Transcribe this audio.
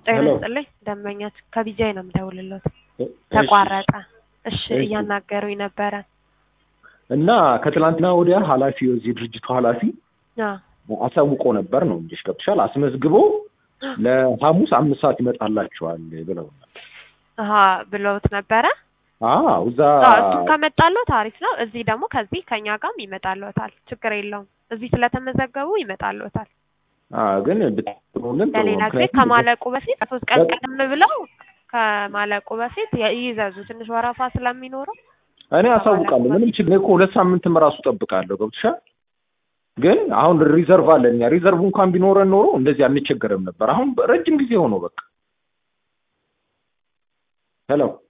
ጤና ሄሎ። ይስጥልኝ ደንበኛችን ከቢጃይ ነው የምደውልለት። እሺ። ተቋረጠ። እሺ እሺ። እያናገሩኝ ነበረ። እና ከትላንትና ወዲያ ኃላፊው የዚህ ድርጅቱ ኃላፊ አዎ አሳውቆ ነበር ነው እንጂ ገብቶሻል። አስመዝግቦ ለሐሙስ አምስት ሰዓት ይመጣላችኋል ብለውናል። አሀ ብለውት ነበረ። አዎ እዛ አዎ እሱም ከመጣለት አሪፍ ነው። እዚህ ደግሞ ከዚህ ከኛ ጋርም ይመጣልዎታል። ችግር የለውም። እዚህ ስለተመዘገቡ ይመጣልዎታል። አዎ ግን ብትሉልን ጥሩ ነው። ለሌላ ጊዜ ምክንያቱም ከማለቁ በፊት ሶስት ቀን በ- ቀደም ብለው ከማለቁ በፊት የ- ይዘዙ። ትንሽ ወረፋ ስለሚኖረው እኔ አሳውቃለሁ። ምንም ችግር እኔ እኮ ሁለት ሳምንትም ራሱ ጠብቃለሁ። ገብቶሻል። ግን አሁን ሪዘርቭ አለን እኛ ሪዘርቭ እንኳን ቢኖረን ኖሮ እንደዚህ አንቸገርም ነበር። አሁን ረጅም ጊዜ ሆኖ በቃ ሄሎ